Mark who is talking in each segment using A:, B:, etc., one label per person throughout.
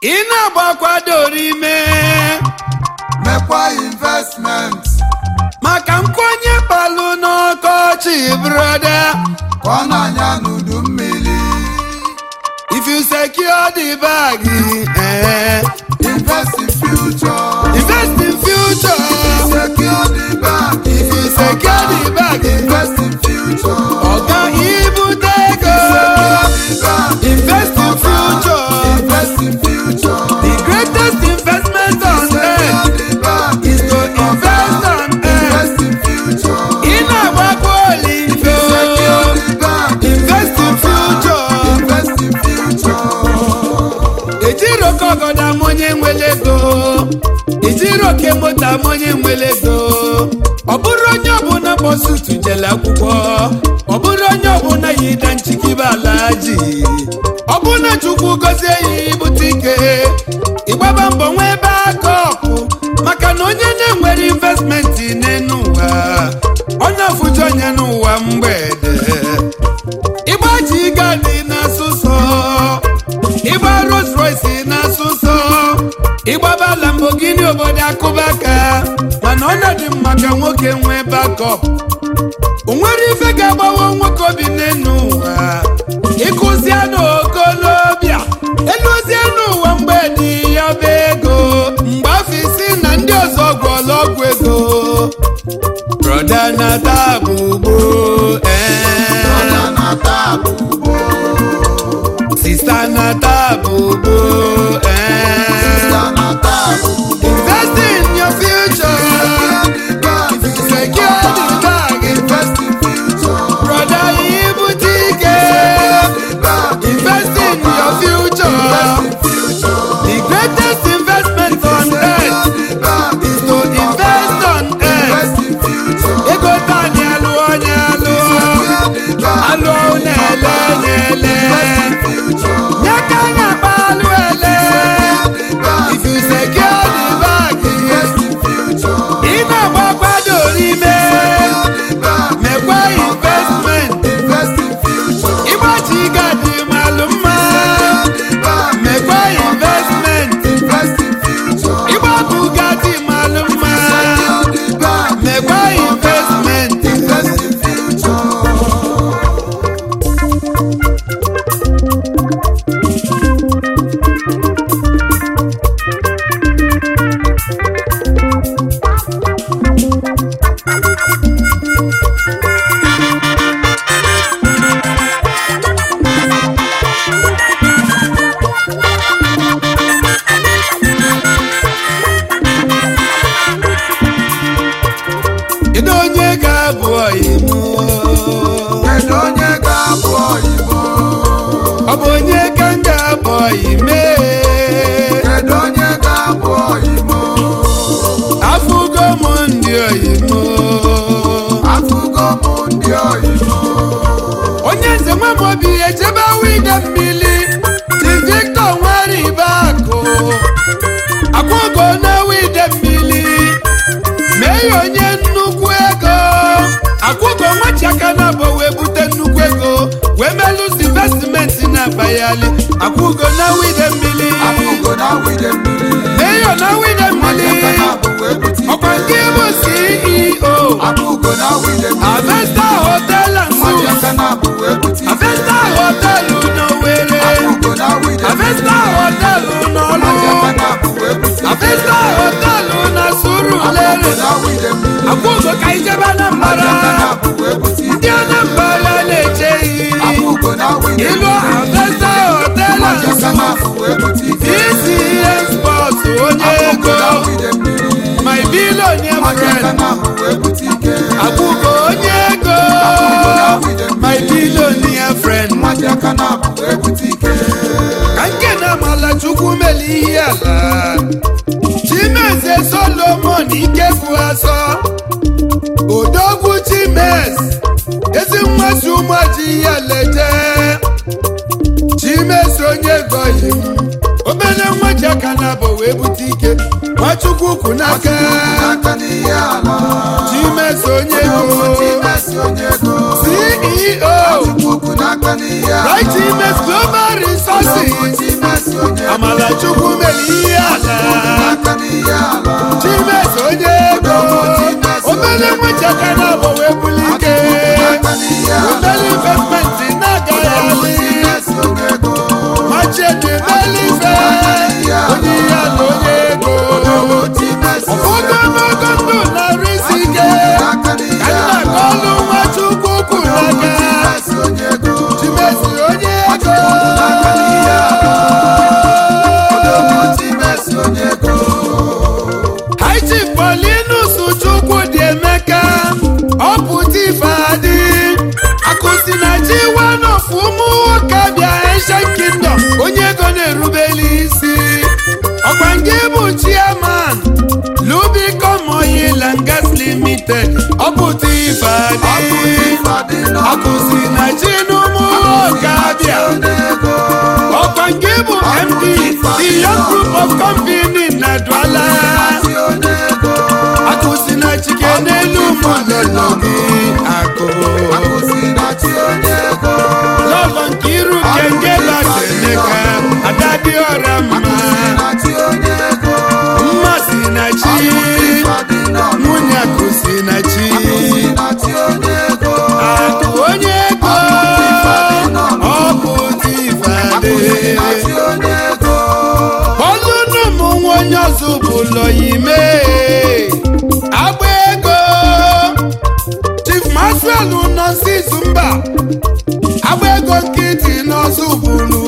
A: ị na-agbakwadoro ime
B: mekwa investment
A: maka nkwenye palụ n'ọkọchị broda
B: ka ọ na-anya n'udu mmiri
A: if you secure the bag eh,
B: invest in future
A: invest in future
B: secure the bag
A: if you secure the bag
B: invest in future
A: ọga ibute ego
B: secure the bag
A: invest in future
B: invest in future
A: the greatest investment on earth
B: secure the bag
A: is to invest on earth
B: invest in future
A: ị na-agbakwa oligo
B: secure the bag
A: invest in future
B: invest in future
A: ejiri oke ọgọdọ ama onye nwere ego ejiri oke moto ama onye nwere ego ọ bụrụ onye ọbụla kpọsutu jele akwụkwọ ọ bụrụ onye ọbụla yida nchikibe ala ji ọ bụna chukwu gozie ya ibute ike ịgbaba mbọ nwee ebe aka ọkụ maka na onye na-enwere investmenti n'enu ụwa onye ọfụji onye n'ụwa mgbede ịgba ji gadi na-asụsọ ịgba Rolls Royce na-asụsọ ịgbaba Lamborghini obodo akụbaka mana ọnọdụ mma ka nwoke nwee bakọp o nwere ife ga-agbawa nwoke obi n'enu ụwa ịkụzie n'okolobịa eluzie n'ụwa mgbe dị ya bụ ego mgbe afọ isi na ndị ọzọ gwọrọ ọgwụ ego broda na tabụ gboo ee
B: Brother na tabu
A: sista na tabụ gboo ee
B: sister na tabu
A: invest in your future
B: secure the bag
A: secure the bag
B: invest in future
A: broda ibute ike
B: the bag
A: invest in your future
B: invest in future
A: the greatest investment on earth
B: secure the bag
A: is to invest on earth
B: invest in future
A: ego tani alụ onye alụọ
B: secure the bag
A: alụ na-ele na-ele
B: invest in future
A: nye ka a na-akpa alụ ele
B: the bag
A: if you secure the bag
B: invest in future
A: ị na-agbakwadoro ime
B: the bag
A: mekwa investment
B: invest in future
A: ịgbachi gadi malụ mma
B: the bag
A: mekwa investment
B: invest in future
A: ịgbapụ gadi malụ mma
B: the bag
A: mekwa investment
B: invest in future
A: kedu onye ga-abụ ọyịmụ
B: kedu onye ga-abụ oyibo
A: ọ bụ onye ka m ga-abụ ọyịme
B: kedu onye ga-abụ oyibo
A: afụgo m ndị ọyịmụ
B: afụgo m ndị oyibo
A: onye nze nwa m obi echebe wide mmiri di victor nwere ibe akụ akwụgo na wide mmiri mee ya onye nnukwu ego akwụgo nwachiaka na abụ wee bute nnukwu ego wee melụzi investimenti na-akpayali akwụgo na wide mmiri
B: afụgo na wide mmiri
A: mee ya na wide mmiri
B: aka na abụ wee bute
A: ọkwa nke bụ ceo
B: afụgo na wide mmiri
A: avesta hotel and
B: mmadụ
A: suites
B: aka na abụ wee bute
A: avesta hotel n'Owerri
B: afụgo na wide
A: avesta hotel n'Ọlụ
B: mmadụ aka na abụ wee bute
A: avesta hotel na
B: afụgo
A: Surulere
B: na wide mmiri
A: akwụgo ka ijebe
B: mmadụ
A: Anambra
B: aka na abụ wee bute
A: ndị Anambra na-eche iyi
B: afụgo na wide
A: ilu
B: mmiri
A: avesta hotel
B: mmadụ
A: and
B: aka na abụ wee bute
A: DCS sports onye
B: afụgo na
A: ego
B: wide mmiri
A: my billionaire
B: mmadụ aka
A: friend
B: na abụ wee bute ike
A: akwụgo onye ego my billionaire friend
B: mmadụ aka na abụ wee bute ike
A: ka nke na amala chukwu meli ihe ala chimeze solomon ikefu asọ odogwu chimes ezi mmasị ụmụaji ya leje chimes onye goyi m obere nwa ji aka na abụ wee bute ike nwachukwu kwu n'aka
B: aka n'ihe ala
A: chimes onye ego
B: Chimesi onye ego
A: ceo
B: Chukwu n'aka n'ihe ala
A: right chimes global resources
B: Chimesi onye ego.
A: amala chukwu mere ihe ala
B: aka n'ihe ala
A: chimes onye ego obere nwechaka na abụ wee buli ike
B: aka n'ihe ala
A: obere investmenti na-agaghị alị
B: Chimesi onye ego
A: machete belife onye ihe ala onye ego
B: Chimesi
A: ụfọdụ ọnụọgụ ndụ na-arụ isi ike
B: aka n'ihe
A: ka nna
B: ala
A: ka ọlụ nwa chukwu kwuru aka
B: Chimesi onye ego
A: chimesi onye ego
B: aka n'ihe ala Chimesi onye ego
A: haiti polinus chukwu dị emeka ọpụta ife adị akụsi na chi wanof ụmụ nwoke bịa Asian kingdom onye ego na-erubeli isi ọkwa nke bụ chairman lubicom oil and gas limited ọpụta ife adị akụsi na chi n'ụmụ nwoke abịa ọkwa nke bụ md the young group of company na Douala akụsi na chike n'elu mụlọlọ gị akụ lọlọ nke iru kenge bateneka adadịọra mma mmasị na chi nwunye akụsi na chi akụ onye ego ọpụta ifeadị ọlụnụmụ nwa onye ọzọ bụ ụlọ ime agba ego chief maxwell nọ nsizu mba agba ego nkịtị n'ọzọ bụlu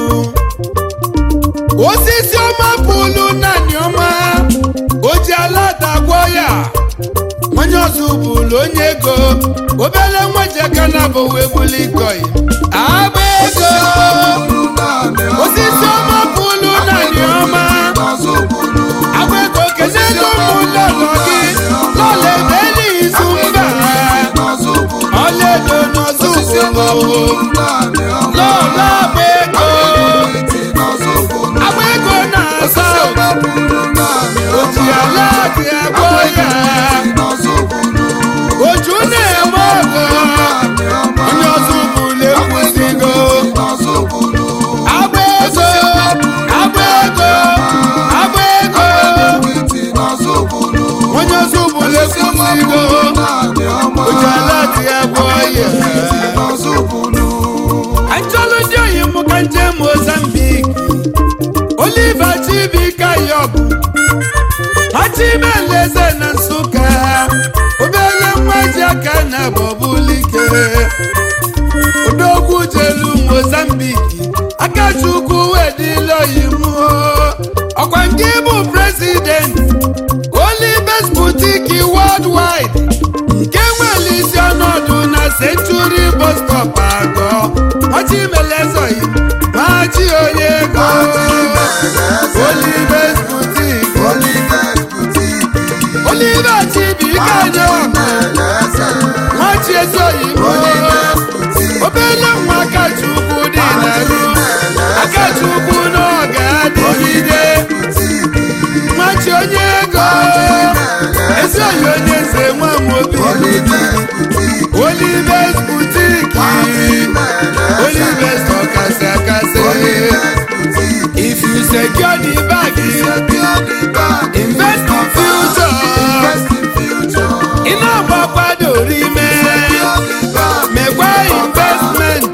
A: osisi ọma bụlu naanị ọma oji ala dagwọ ya onye ọzọ bụlu onye ego obere nwejeka na bụ wee buli koi agba ego osisi ọma bụlu naanị ọma agba ego keneelu ụmụlọlọ gị lọla ebeli izu mba ọlaedo n'ọzọ bụlu lọla agba ego agba ego na-asa oji ala dị agwọ ya oju na-eme ọgọ onye ọzọ bụlu ekwusigo agba ego agba ego agba ego onye ọzọ bụlu ekwusigo oji ala dị agwọ ya achọlụ ndị oyi m ka nje mozambik oliva chibika yob achimeleze na nsụka obere nwa ji aka na bọbulike odogwu jelu mozambik akachukwu wedila oyi m ọkwa nke bụ prezident olibes butiki worldwide nke nwere isi ọnọdụ na century bus stop agọ machimelezoi machi onye ego olibes butik olive chibika nye machi ezoyi obele nwa akachukwu dị narụ akachukwu n'oge adịgide machi onye ego ezoyi onye nze nwa m obi olives boutique olives ọkasị akasị if you secure the bag invest in future ị na-agbakwado rime mekwa investment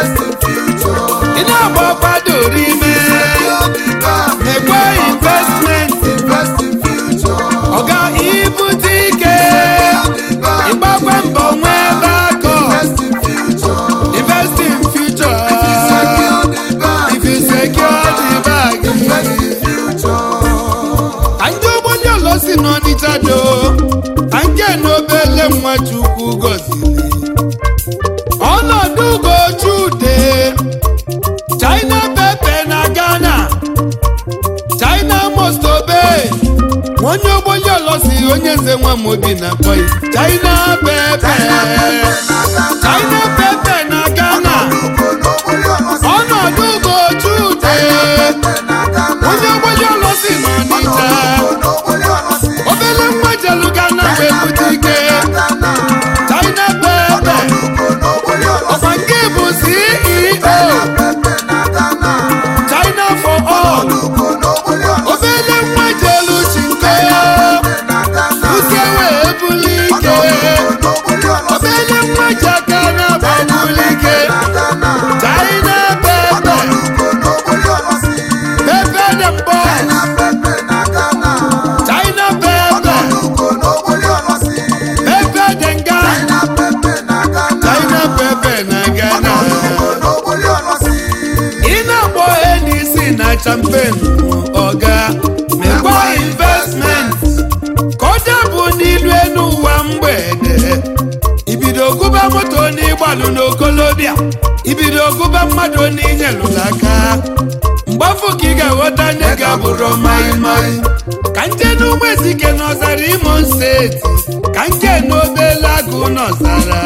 A: ị na-agbakwado rime mekwa investment ọga ibute ike ịgbakwa mbọ nwee ebe akọ invest in future if you secure the bag anyị ụgbọnye ụlọ si n'ọnịcha do anyị n'obele nwa chukwu gọziri ọnọdụ ugochude china pepe na ghana china mostobe onye ụgbọnye ụlọ si onye nze nwa m obi na koi china pepe china pepe na ghana ọnọdụ ugochude onye ụgbọnye ụlọ si n'ọnịcha obele nwa jelu ghana wee bute ike china pepe ọkwa nke bụ ceo china for all
B: Ọlụgo n'ogbori ọlọsị.
A: obele nwa jelu chinko
B: Na Ghana.
A: uke wee buli ike
B: Ọlụgo n'ogbori ọlọsị.
A: obele nwa jaka na buli ike
B: Na Ghana.
A: china pepe
B: Ọlụgo n'ogbori ọlọsị.
A: pepe dem boy
B: China pepe na Ghana.
A: china pepe
B: Ọlụgo n'ogbori ọlọsị.
A: pepe denga
B: China pepe na Ghana.
A: china pepe na ghana
B: Ọlụgo n'ogbori ọlọsị.
A: ị na-agbọ n'isi na champen ọga mekwa investment kọjá bụ n'ilu enu ụwa mgbede ibido gụba moto n'ịgbalụ n'okolobịa ibido gụba mmadụ n'inyelụla aka mgbafu ka ị ga-aghọta nne ga-abụrụ maịmaị ka nje n'ụgbọ ezike n'ọzara imo steeti ka nke n'obele agụ n'ọzara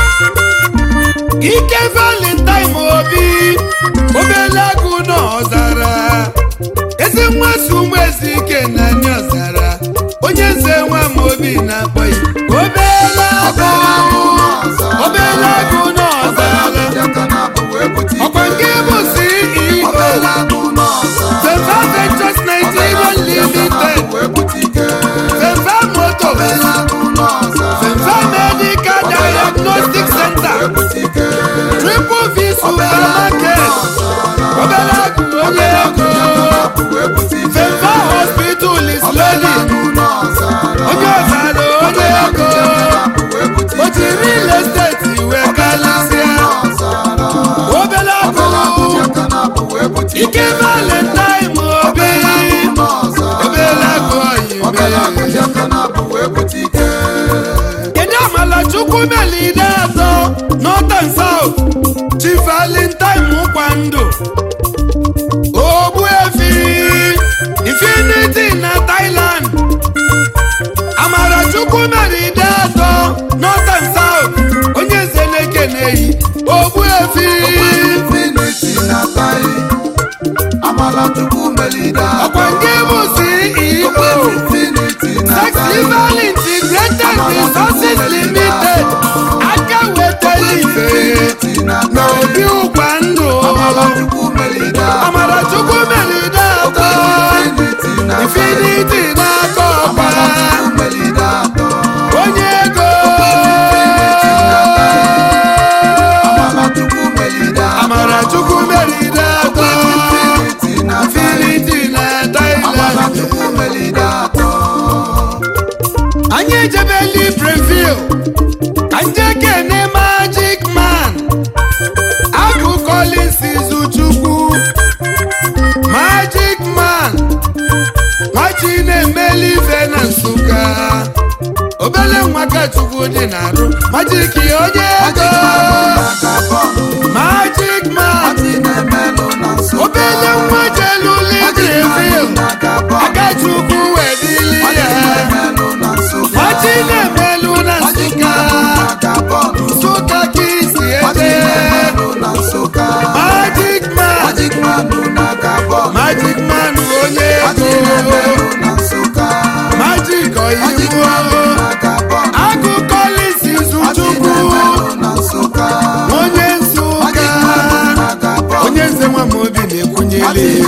A: ike valentine obi obele agụ n'ọzara ezi nwa si ụmụ ezi ike na ndị ọzara onye nze nwa m obi na-akpọ ya obele agụ obele agụ n'ọzara ọkwa nke bụ ceo Feva Ventures Nigeria Limited Feva Motos Feva Medical Diagnostic Center Triple V Supermarket obele agụ onye ego Feva Hospital is loading onye ọzara onye ego o ji real estate wee kalịsịa obele agụ ike valentine obi obele agụ oyibe kedu amala chukwu melide atọ northern south chi valentine kwando ogbuefi infinity na thailand amara chukwu melide atọ northern south onye nze na-ekeneyi ogbuefi
B: Amala Chukwu melida
A: ọkwa nke bụ ceo Sex Liver Integrated Resources Limited aka wetara ife na obi ụkwa ndụ amara chukwu melide atọ infinity n'aka ọkwa onye ego amara chukwu melide atọ infinity na Thailand anyị ejebe libreville ka nje kene magic man agụ collins izuchukwu magic man nwachi na-emeli ife na nsụka obele nwa ka chukwu dị na-arụ magic onye ego magic man obele nwa jelu libreville aka chukwu wedili ya nwachi na-emelu na nsụka nsụka ka isi eje magic man magic man onye ego magic oyibo agụ collins izuchukwu onye nsụka onye nze nwa m obi na-ekwunyele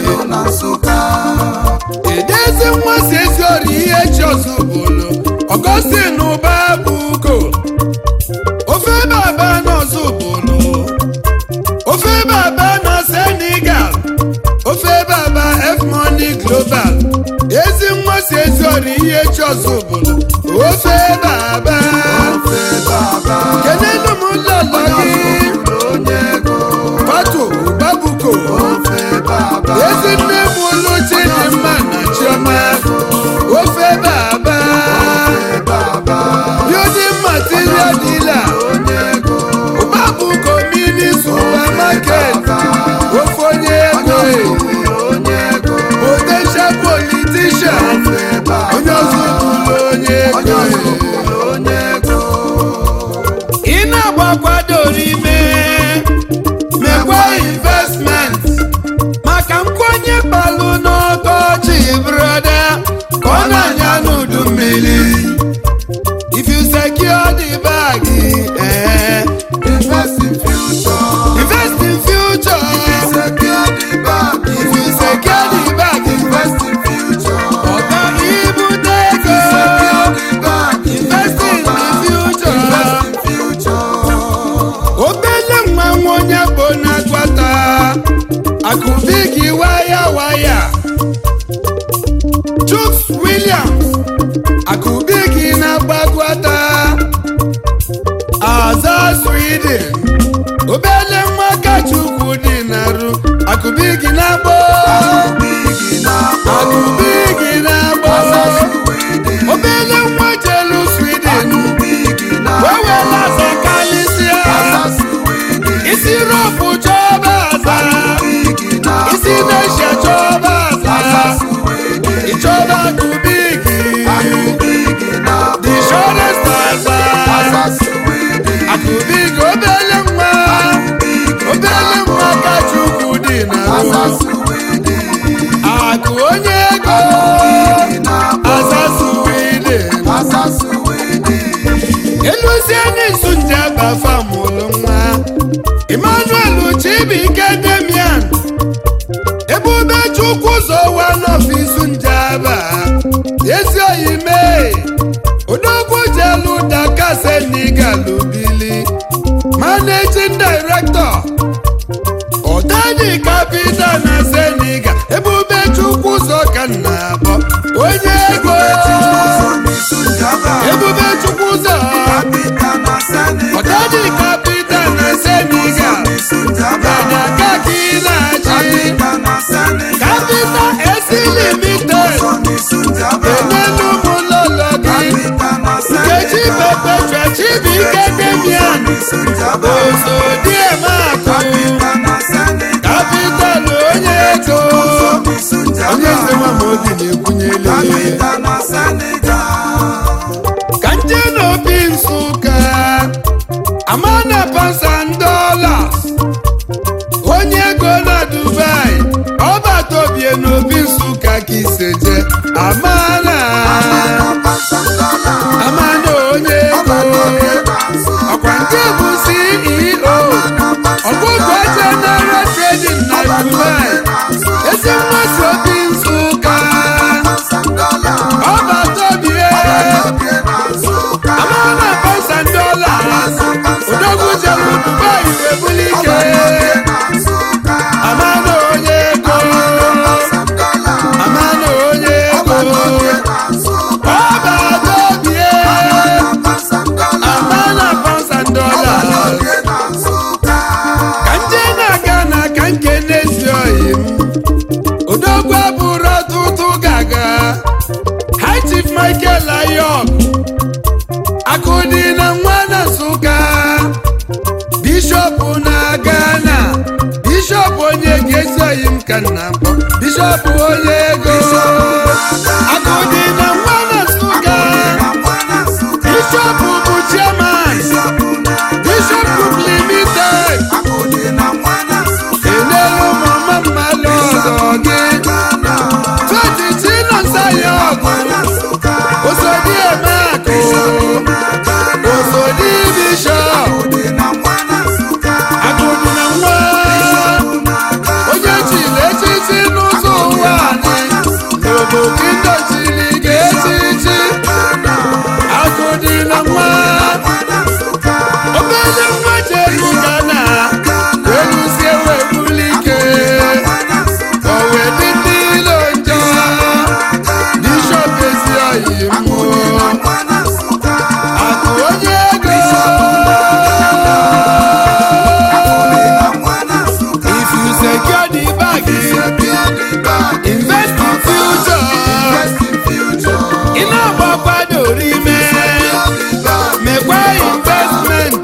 A: edezi nwa si ezi ori ihe chi ọzọ bụlụ ọgọstin ụba bụ ugo ofe baba n'ọzọ bụlụ ofe baba na senegal ofe baba f money global ezi nwa si ezi ori ihe chi ọzọ bụlụ ofe baba kenenu m lọlọ gị patu babuko ezi nne m ụlọ chidimma na chioma ofe baba building material dealer babuko mini supermarket ofe onye ego potential politician onye ọzọ bụrụ onye ego ị na-agbakwado ime mekwa investment maka nkwenye kpalụ n'ọkọchị broda ka ọ na-anya n'udu mmiri if you secure the bag eh,
B: Invest in future.
A: invest in future
B: Secure the bag.
A: if you secure isi waya waya Chuks Williams akụbigi na-agbagwata aza Sweden obele nwa kachukwu dị narụ akụbigi na-agbọ akụbigi na-agbọ obele nwa jelu Sweden wewela aza kalisia isi rọpụ chọba aza isi nesha chọba aza ịchọba akụbigi the shortest aza akụbigi obele nwa obele nwa kachukwu dị narụ akụ onye ego aza Sweden eluzie n'izu nje abafa mụrụ nwa emmanuel chibuike demian ebube chukwu ụzọ wa n'ọfisu njaba ezi oyime odogwu jelu daka senigalubili managing director ọdani capital na seniga ebube chukwu ụzọ ka nna abọ onye ego ebube chukwu ụzọ ọdani capital na seniga Dada kaki na-achị Capital AC Limited enelu m lọlọ gị Nkechi Perpetua Chibuike Demian Ozodiemakụ Capital onye ego onye eze nwa ma obi na-ekwunyele ka nje n'obi Nsụka Amana Pansan Dollars onye ego na Dubai ọbata obie n'obi Nsụka ka iseje Amana Amana onye ego ọkwa nke bụ CEO ọgụgụ General Trading na Dubai ezi mmasị obi Nsụka ọbata obie Amana Pansan Dollars odogwu jere Dubai ebuli ike Amana onye ego Amana onye ego ọbata obie Amana Pansan Dollars ka nje na-aga na ka nke n'ezi oyi m odogwu abụrụ ọtụtụ gaga High Chief Michael Ayok akụdị na nwa na Nsụka bishọp na Ghana bishọp onye ga-ezi oyi m ka nna mbọ bishọp onye ego akụdị na nwa na Nsụka bishọp bụ chairman bishọp Group limited enelu mama mmalụ ọzọ gị fetiti nọ nsaya ọgụ osodi eme akụ osodi bishọp akụdị na nwa onye chiri echichi n'ụzọ ụwa anyị n'obodo ndochiri ga-echichi akụdị na nwa obere nwa jeru gana weluzie wee buli ike o wee dị ndị ilo njọ bishọp ezi oyi mmụọ akụ onye ego if you secure the bag invest in future ị na-agbakwado rime mekwa investment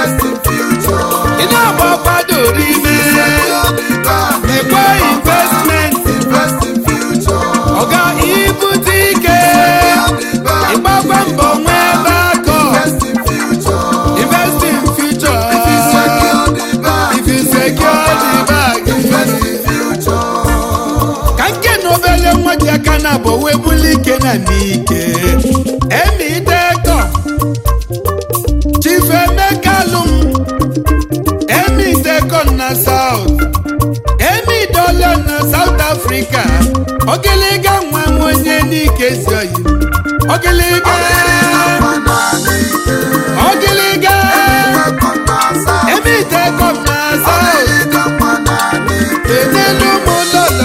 A: ị na-agbakwado rime mekwa investment ọga ibute ike ịgbakwa mbọ nwee ebe akọ invest in future if you secure the bag ka nke na obele nwa ji aka na abụ wee buli ike na n'ike emi dekọ chief emeka lum emi dekọ na south emi dọla na south africa ogiliga nwa m onye n'ike si oyi ogiliga ogiliga emi dekọ na south enelu m lọlọ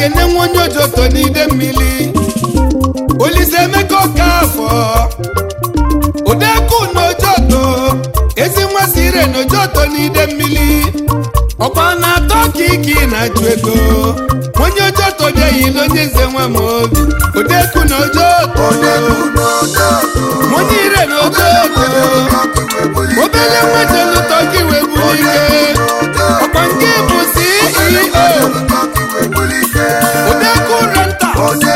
A: ekene nwa onye ojoto n'ide mmiri olise emeka ọka afọ odeku n'ojoto ezi nwa sire n'ojoto n'ide mmiri ọkwa na-atọ ka iki na-achụ ego onye ojoto bịaghị onye eze nwa m obi odeku n'ojoto onye ire n'ojoto obele nwetelu tọki wee bulike ọkwa nke bụ ceo odeku renta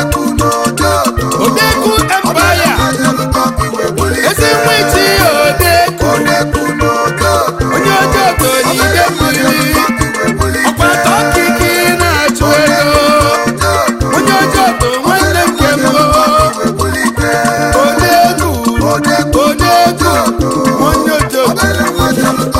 A: odeku empire ezi nwa ichi odeku onye ojoto n'ide mmiri ọkwa tọki ka ị na-achụ ego onye ojoto nwanne nke m odeku odeku onye ojoto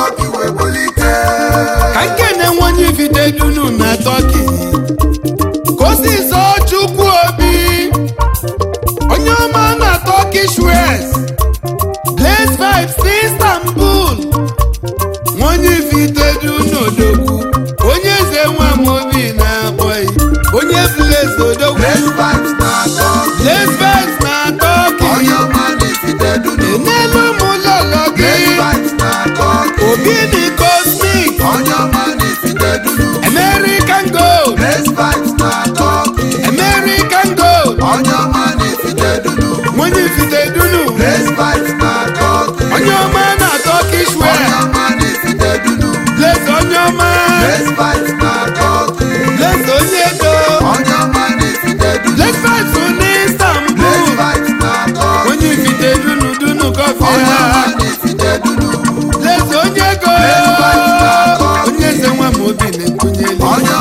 A: ka nkene nwonye vide dunu na tọki ka o si zọọ chukwu obi onye ọma na tọki shwes blaze vibes istanbul nwonye vide dunu odogwu onye eze nwa m obi na-akpọghị onye blaze odogwu blaze vibes na tọki n'elu ụmụ lọlọ gị obi dị cosmic american gold american gold nwonye vide dunu onye ọma na turkish wear blaze onye ọma blaze onye ego blaze vibes na istanbul onye vide dunu dunu kọfị ha blaze onye ego onye eze nwa m obi na-ekwunyeli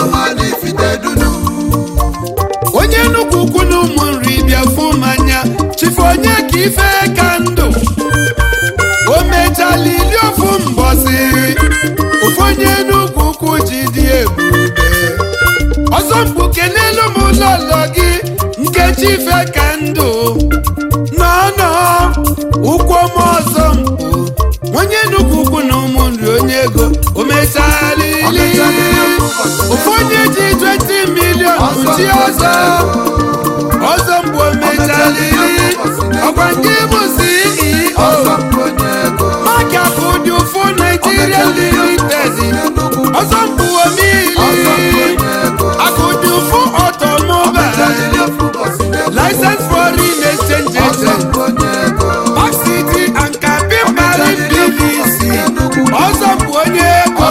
A: onye nnukwu ukwu na ụmụ nri bịa fụ mmanya chifu onye ka ife ka ndụ o mechala ili ofu mbọsị ofu onye nnukwu ukwu ji dị ebube ọzọ mkpuke n'elu m ụlọlọ gị nkechi ife ka ndụ nọ nọ ụkwụ m ọzọ mkpu onye nnukwu ukwu na ụmụ nri onye ego o mechala ili ofu onye ji 20 milion chi ọzọ ọzọ mgbe o mechala ili ọkwa nke bụ ceo maka bụ dị ụfụ naijiria limited ọzọ mgbe omili akụdị ụfụ ọtọmobile license foreign exchange agent Park City and Capim Marine PVC ọzọ bụ onye ego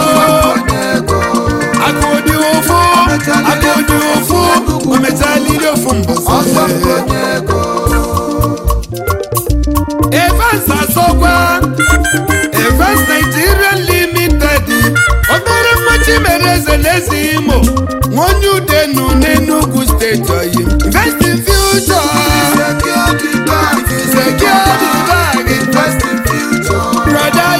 A: akụdị ụfụ akụdị ụfụ o mechala ili ofu mbọsị Evans Asokwa Evans Nigeria Limited obere mmachi mere eze n'ezi Imo nwonye udenu n'Enugu steeti oyi Invest in future secure the bag brother